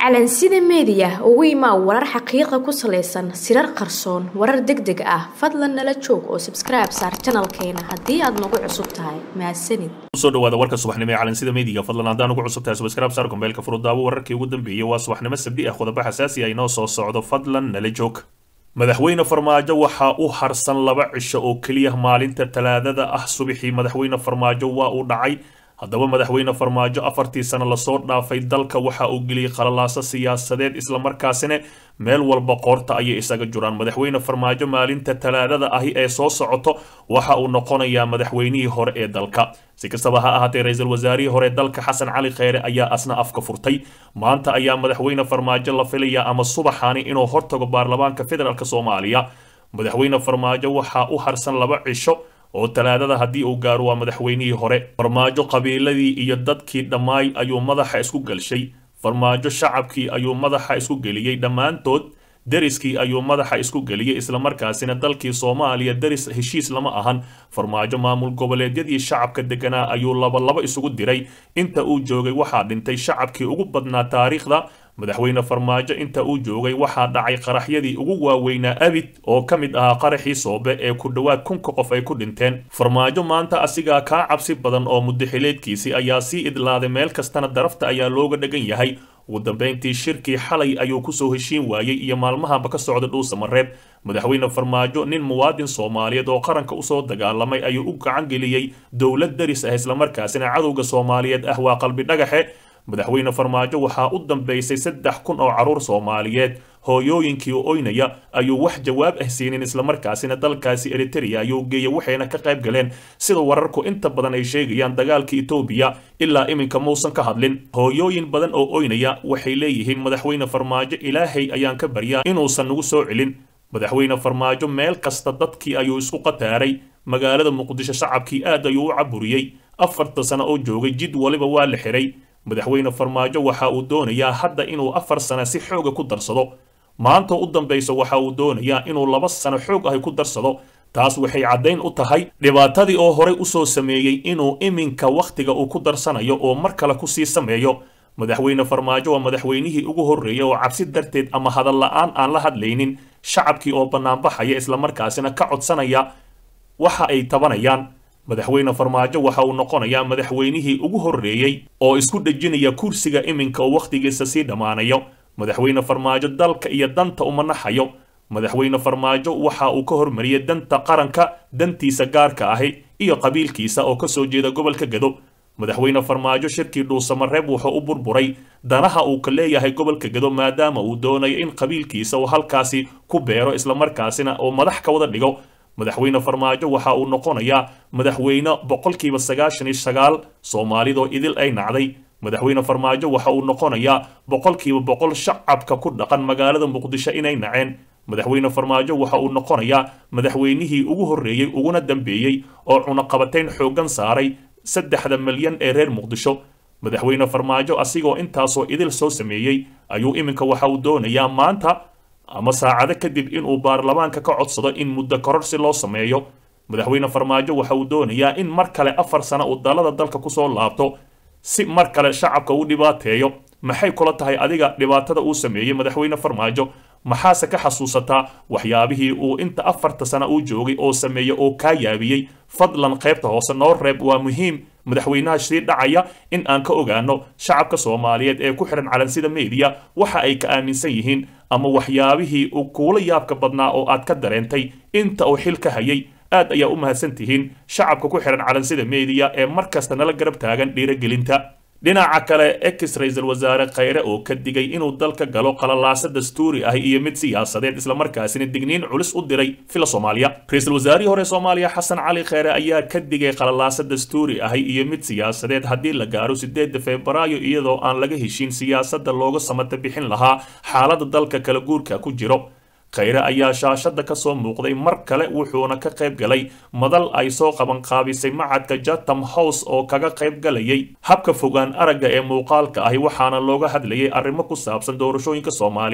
calansida meediya ugu imaa warar xaqiiqa ku salaysan sirar qarsoon warar deg deg ah fadlan nala joog oo sabskribe saar janalkeena haddii aad nagu cusub tahay mahadsanid kusoo dhawaada warka subaxnimo ee calansida meediga fadlan haddaan ugu cusub tahay subscribe saar kombeelka furudaawo wararkii ugu dambeeyey waa subaxnimo sabdi ah qodobo xasaasi ah inoo soo socdo fadlan nala joog madaxweyne farmaajo waxaa u harsan laba cisho oo keliya maalinta talaadada ah subaxii madaxweyne farmaajo waa uu dhacay haddaba madaxweyne farmaajo afartii sano lasoo dhaafay dalka waxa uu geliyey qalalaaso siyaasadeed islamarkaasina meel walba qoorta ayay isaga juraan madaxweyne farmaajo maalinta talaadada ahi ee soo socoto waxa uu noqonayaa madaxweynihii hore ee dalka si kastaba ha ahaatee ra-iisul wasaarihii hore dalka xasan cali kheyre ayaa asna afka furtay maanta ayaa madaxweyne farmaajo la filayaa ama subaxani inuu hortago baarlamaanka federaalk soomaaliya madaxweyne farmaajo waxaa u harsan laba cisho oo talaadada haddii uu gaaro waa madaxweynihii hore farmaajo qabiiladii iyo dadkii dhammaay ayuu madaxa isku gelshay farmaajo shacabkii ayuu madaxa isku geliyey dhammaantood deriskii ayuu madaxa isku geliyey islamarkaasina dalkii soomaaliya deris heshiis lama ahan farmaajo maamul goboleedyadii shacabka deganaa ayuu labalaba isugu diray inta uu joogay waxaa dhintay shacabkii ugu badnaa taariikhda madaxweyne farmaajo inta uu joogay waxaa dhacay qaraxyadii ugu waaweynaa abid oo ka mid ahaa qaraxii soobe ee ku dhowaad kunka qof ay ku dhinteen farmaajo maanta asigaa kaa cabsi badan oo muddaxileedkiisii ayaa sii idlaaday meel kastana darafta ayaa looga dhagan yahay ugu dambayntii shirkii xalay ayuu kusoo heshiin waayey iyo maalmahaba ka socda dhuusamareeb madaxweyne farmaajo nin muwaadin soomaaliyeed oo qaranka usoo dagaalamay ayuu u gacan geliyey dowlad daris ah islamarkaasina cadowga soomaaliyeed ah waa qalbi dhagaxe madaxweyne farmaajo waxaa u dambaysay saddex kun oo carruur soomaaliyeed hooyooyinkii oo oynaya ayuu wax jawaab ah siinin islamarkaasina dalkaasi eritereya ayuu geeyay waxayna ka qayb galeen sida wararku inta badan ay sheegayaan dagaalka etoobiya ilaa iminka muusan ka hadlin hooyooyin badan oo oynaya waxay leeyihiin madaxweyne farmaajo ilaahay ayaan ka baryaa inuusan nagu soo celin madaxweyne farmaajo meel kasta dadkii ayuu isku qataaray magaalada muqdisho shacabkii aad ayuu u caburiyey afarta sano oo joogay jid waliba waa la xiray madaxweyne farmaajo waxa uu doonayaa hadda inuu afar sano si xooga ku darsado maanta u dambaysa waxa uu doonayaa inuu laba sano xoog ahi ku darsado taas waxay caddayn u tahay dhibaatadii oo horey usoo sameeyey inuu iminka wakhtiga uu ku darsanayo oo mar kale kusii sameeyo madaxweyne farmaajo waa madaxweynihii ugu horreeyay oo cabsi darteed ama hadal la-aan aan la hadlaynin shacabkii oo bannaanbaxaya islamarkaasina ka codsanaya waxa ay tabanayaan madaxweyne farmaajo waxa uu noqonayaa madaxweynihii ugu horreeyey oo isku dhejinaya kursiga iminka oo wakhtigiisa sii dhammaanayo madaxweyne farmaajo dalka iyo danta uma naxayo madaxweyne farmaajo waxa uu ka hormariyey danta qaranka dantiisa gaarka ahi iyo qabiilkiisa oo ka soo jeeda gobolka gado madaxweyne farmaajo shirkii dhuusamareeb wuxuu u burburay danaha uu ka leeyahay gobolka gado maadaama uu doonayo in qabiilkiisa uu halkaasi ku beero islamarkaasina oo madax ka wada dhigo madaxweyne farmaajo waxa uu noqonayaa madaxweyne boqolkiiba sagaashan iyo sagaal soomaalidoo idil ay nacday madaxweyne farmaajo waxa uu noqonayaa boqolkiiba boqol shacabka ku dhaqan magaalada muqdisho inay naceen madaxweyne farmaajo waxa uu noqonayaa madaxweynihii ugu horreeyey uguna dambeeyey oo cunaqabatayn xooggan saaray saddexda milyan ee reer muqdisho madaxweyne farmaajo asigoo intaasoo idil soo sameeyey ayuu iminka waxa uu doonayaa maanta ama saacado kadib inuu baarlamaanka ka codsado in muddo kororsi loo sameeyo madaxweyne farmaajo waxa uu doonayaa in mar kale afar sano uu dalada dalka kusoo laabto si mar kale shacabka u dhibaateeyo maxay kula tahay adiga dhibaatada uu sameeyey madaxweyne farmaajo maxaase ka xasuusataa waxyaabihii uu inta afarta sana uu joogay oo sameeyey oo kaa yaabiyey fadlan qaybta hoose noo reeb waa muhiim madaxweynaha sii dhacaya in aan ka ogaano shacabka soomaaliyeed ee ku xihan calansida meediya waxa ay ka aaminsan yihiin ama waxyaabihii uu kuula yaabka badnaa oo aad ka dareentay inta uu xil ka hayay aad ayaa u mahadsan tihiin shacabka ku xihan calansida meediya ee mar kasta nala garab taagan dhiiragelinta dhinaca kale ex ra-iisul wasaare kheyre oo ka digay inuu dalka galo qalalaaso dastuuri ah iyo mid siyaasadeed islamarkaasina digniin culus u diray fila soomaaliya ra-iisul wasaarihii hore soomaaliya xasan cali kheyre ayaa ka digay qalalaaso dastuuri ah iyo mid siyaasadeed haddii la gaaro sideeda febraayo iyadoo aan laga heshiin siyaasadda looga samata bixin lahaa xaaladda dalka kala guurka ku jiro kheyre ayaa shaashada ka soo muuqday mar kale wuxuuna ka qayb galay madal ay soo qabanqaabisay macadka jatham house oo kaga qayb galayay habka fogaan aragga ee muuqaalka ahi waxaana looga hadlayay arrimo ku saabsan doorashooyinka soomaaliya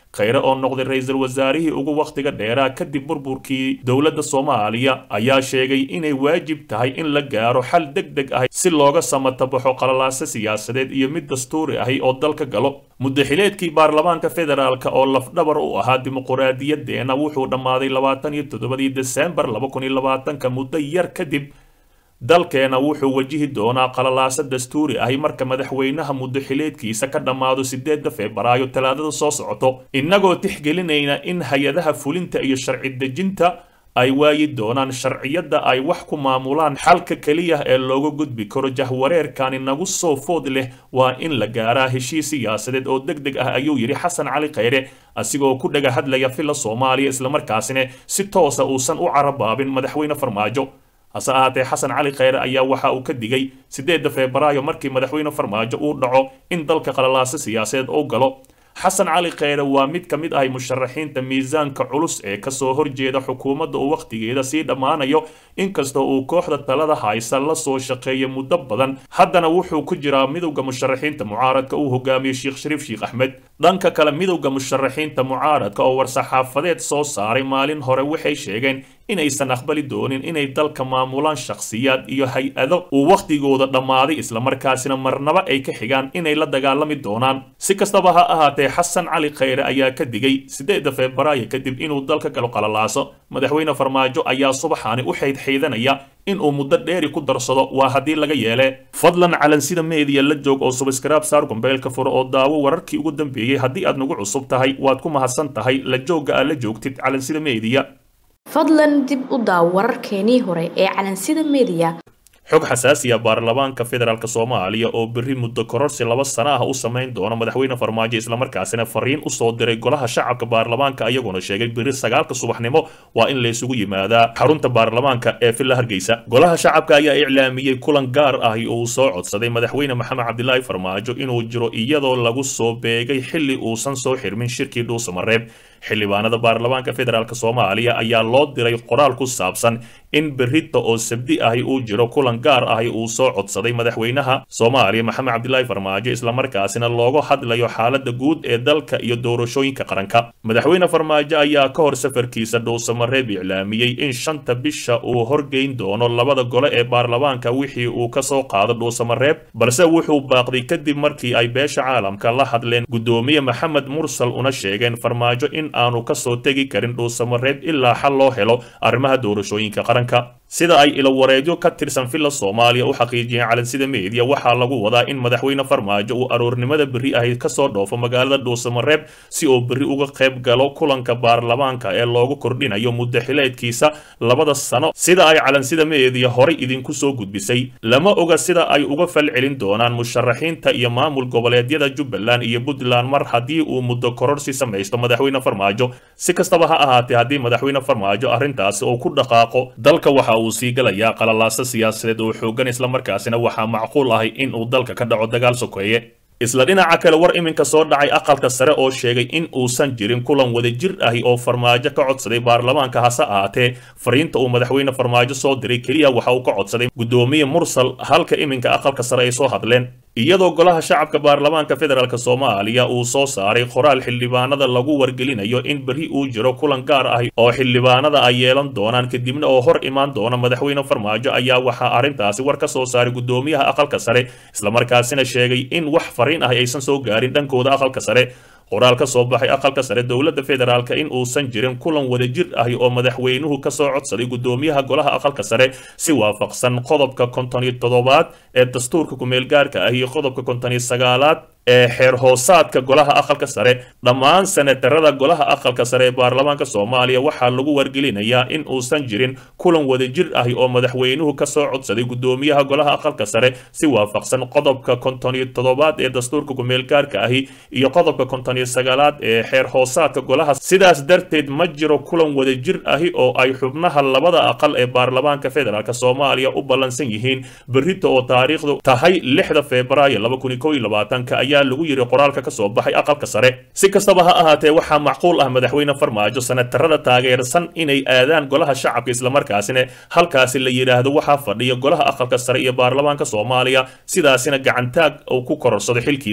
khayre oo noqday ra-iisul wasaarihii ugu wakhtiga dheeraa kadib burburkii dowladda soomaaliya ayaa sheegay inay waajib tahay in la gaaro xal deg deg ah si looga samatabaxo qalalaase siyaasadeed iyo mid dastuuri ahi oo dalka galo muddaxileedkii baarlamaanka federaalka oo lafdhabar u ahaa dimuquraadiyadeena wuxuu dhammaaday labaatan iyo toddobadii desembar laba kun iyo labaatanka muddo yar kadib dalkeena wuxuu wajihi doonaa qalalaase dastuuri ahi marka madaxweynaha muddaxileedkiisa ka dhammaado sideedda febraayo talaadada soo socoto innagoo tixgelinayna in hay-adaha fulinta iyo sharci dejinta ay waayi doonaan sharciyadda ay wax ku maamulaan xalka keliya ee looga gudbi karo jahwareerkani nagu soo food leh waa in la gaaraa heshiis siyaasadeed oo deg deg ah ayuu yidhi xasan cali khayre asigoo ku dhaga hadlaya filla soomaaliya islamarkaasina si toosa uusan u carabaabin madaxweyne farmaajo hase ahaatee xasan cali khayre ayaa waxa uu ka digay sideedda febraayo markii madaxweyne farmaajo uu dhaco in dalka qalalaase siyaasadeed uu galo xasan cali khayre waa mid ka mid ahay musharaxiinta miisaanka culus ee kasoo horjeeda xukuumadda uu wakhtigeeda sii dhammaanayo inkastoo uu kooxda talada haysa la soo shaqeeya muddo badan haddana wuxuu ku jiraa midowda musharaxiinta mucaaradka uu hogaamiyey sheekh shariif sheekh axmed dhanka kale midowda musharaxiinta mucaaradka oo war-saxaafadeed soo saaray maalin hore waxay sheegeen inaysan aqbali doonin inay dalka maamulaan shakhsiyaad iyo hay-ado uu wakhtigooda dhammaaday islamarkaasina marnaba ay ka xigaan inay la dagaalami doonaan si kastaba ha ahaatee xasan cali khayre ayaa ka digay sideedda febraayo kadib inuu dalka galo qalalaaso madaxweyne farmaajo ayaa subaxaani u xaydxaydanaya inuu muddo dheeri ku darsado waa haddii laga yeele fadlan calansida meediya la joog oo subskraib saar gombeelka furo oo daawo wararkii ugu dambeeyey haddii aad nagu cusub tahay waad ku mahadsan tahay la joogga aad la joogtid calansida meediya fadlan dib u daaw wararkeenii hore ee calansida meediya xog xasaasiya baarlamaanka federaalk soomaaliya oo berri muddo kororsi laba sana ah u samayn doona madaxweyne farmaajo islamarkaasina fariin usoo diray golaha shacabka baarlamaanka ayaguna sheegay berri sagaalka subaxnimo waa in laysugu yimaadaa xarunta baarlamaanka ee villa hargeysa golaha shacabka ayaa iclaamiyey kulan gaar ah uu soo codsaday madaxweyne maxamed cabdilaahi farmaajo inuu jiro iyadoo lagu soo beegay xilli uusan soo xirmin shirkii dhuusamareeb xildhibaanada baarlamaanka federaalk soomaaliya ayaa loo diray qoraal ku saabsan in berrita oo sabdi ahi uu jiro kulan gaar ahi uu soo codsaday madaxweynaha soomaaliya maxamed cabdilaahi farmaajo islamarkaasina looga hadlayo xaalada guud ee dalka iyo doorashooyinka qaranka madaxweyne farmaajo ayaa ka hor safarkiisa dhuusamareeb iclaamiyey in shanta bisha uu horgeyn doono labada gole ee baarlamaanka wixii uu kasoo qaado dhuusamareeb balse wuxuu baaqday kadib markii ay beesha caalamka la hadleen guddoomiye maxamed mursal una sheegeen farmaajo in aanu kasoo tegi karin dhuusamareeb ilaa xal loo helo arrimaha doorashooyinka qaranka sida ay ilowareedyo ka tirsan villa soomaaliya u xaqiijiyeen calansida meediya waxaa lagu wadaa in madaxweyne farmaajo uu aroornimada berri ahi kasoo dhoofo magaalada dhuusamareeb si uu berri uga qayb galo kulanka baarlamaanka ee loogu kordhinayo muddaxileedkiisa labada sano sida ay calansida meediya horay idinku soo gudbisay lama oga sida ay uga falcelin doonaan musharaxiinta iyo maamul goboleedyada jubbaland iyo puntland mar haddii uu muddo kororsi samaysto madaxweyne farmaajo si kastaba ha ahaatee haddii madaxweyne farmaajo arrintaasi uu ku dhaqaaqo dalka waxa uu sii galayaa qalalaaso siyaasadeed oo xoogan islamarkaasina waxaa macquul ahay in uu dalka ka dhaco dagaal sokeeye isla dhinaca kale war iminka soo dhacay aqalka sare oo sheegay in uusan jirin kulan wadajir ahi oo farmaajo ka codsaday baarlamaanka hase ahaatee fariinta uu madaxweyne farmaajo soo diray keliya waxa uu ka codsaday guddoomiye mursal halka iminka aqalka sare ay soo hadleen iyadoo golaha shacabka baarlamaanka federaalk soomaaliya uu soo saaray qoraal xildhibaanada lagu wargelinayo in berri uu jiro kulan gaar ah oo xildhibaanada ay yeelan doonaan kadibna oo hor imaan doona madaxweyne farmaajo ayaa waxaa arrintaasi war ka soo saaray guddoomiyaha aqalka sare islamarkaasina sheegay in wax fariin ah aysan soo gaarin dhankooda aqalka sare qoraal ka soo baxay aqalka sare dowladda federaalka in uusan jirin kulan wadajir ahi oo madaxweynuhu ka soo codsaday guddoomiyaha golaha aqalka sare si waafaqsan qodobka konton iyo toddobaad ee dastuurka ku-meelgaarka ah iyo qodobka konton iyo sagaalaad ee xeer hoosaadka golaha aqalka sare dhammaan senatarada golaha aqalka sare ee baarlamaanka soomaaliya waxaa lagu wargelinayaa in uusan jirin kulan wadajir ahi oo madaxweynuhu ka soo codsaday guddoomiyaha golaha aqalka sare si waafaqsan qodobka konton iyo toddobaad ee dastuurka ku-meelgaarka ahi iyo qodobka konton iyo sagaalaad ee xeer hoosaadka golaha sidaas darteed ma jiro kulan wadajir ahi oo ay xubnaha labada aqal ee baarlamaanka federaalk soomaaliya u ballansan yihiin berrita oo taariikhdu tahay lixda febraayo laba kun iyo kow iyo labaatanka ayaa lagu yiri qoraalka ka soo baxay aqalka sare si kastaba ha ahaatee waxaa macquul ah madaxweyne farmaajo senatarada taageersan inay aadaan golaha shacabka islamarkaasina halkaasi la yidhaahdo waxaa fadhiya golaha aqalka sare iyo baarlamaanka soomaaliya sidaasina gacantaag uu ku kororsado xilkiisa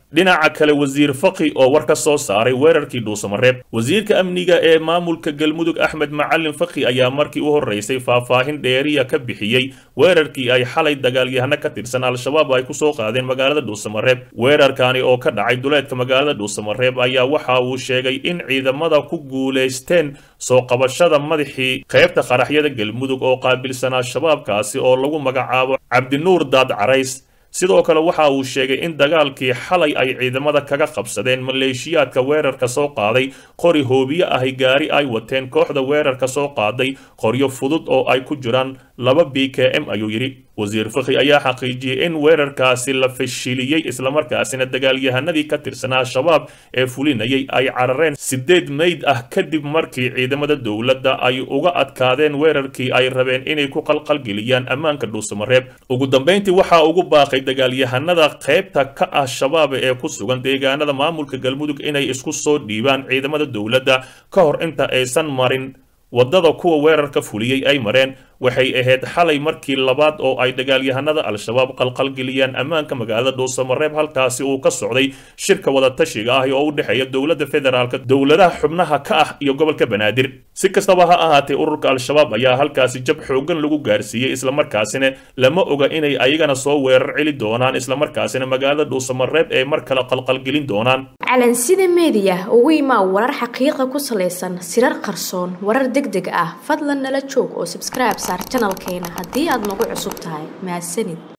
dhinaca kale wasiir faqi oo war ka soo saaray weerarkii dhuusamareeb wasiirka amniga ee maamulka galmudug axmed macalin faqi ayaa markii u horeysay faahfaahin dheeriya ka bixiyey weerarkii ay xalay dagaalyahano ka tirsan al-shabaab ay kusoo qaadeen magaalada dhuusamareeb weerarkani oo ka dhacay duleedka magaalada dhuusamareeb ayaa waxa uu sheegay in ciidamada ku guulaysteen soo qabashada madaxii qaybta qaraxyada galmudug oo qaabilsanaa shabaabkaasi oo lagu magacaabo cabdinuur daad carays sidoo kale waxa uu sheegay in dagaalkii xalay ay ciidamada kaga qabsadeen maleeshiyaadka weerarka soo qaaday qori hoobiye ahi gaari ay wateen kooxda weerarka soo qaaday qoryo fudud oo ay ku jiraan laba b k m ayuu yidhi wasiir fakhi ayaa xaqiijiyey in weerarkaasi la fashiliyey islamarkaasina dagaalyahanadii ka tirsanaa shabaab ee fulinayay ay carareen sideed meyd ah kadib markii ciidamada dowladda ay uga adkaadeen weerarkii ay rabeen inay ku qalqalgeliyaan ammaanka dhuusamareeb ugu dambayntii waxaa ugu baaqay dagaalyahanada qaybta ka ah shabaab ee ku sugan deegaanada maamulka galmudug inay isku soo dhiibaan ciidamada dowladda ka hor inta aysan marin waddada kuwa weerarka fuliyey ay mareen waxay ahayd xalay markii labaad oo ay dagaalyahanada al-shabaab qalqalgeliyaan ammaanka magaalada dhuusamareeb halkaasi uu ka socday shirka wadatashiga ah oo u dhexeeya dowladda federaalka dowladaha xubnaha ka ah iyo gobolka banaadir si kastaba ha ahaatee ururka al-shabaab ayaa halkaasi jab xoogan lagu gaarsiiyey islamarkaasina lama oga inay ayagana soo weerar celi doonaan islamarkaasina magaalada dhuusamareeb ee mar kale qalqalgelin doonaan calansida meediya ugu imaa warar xaqiiqa ku salaysan sirar qarsoon warar deg deg ah fadlan nala joog oo subscribe saar janalkeena haddii aad nagu cusub tahay mahadsanid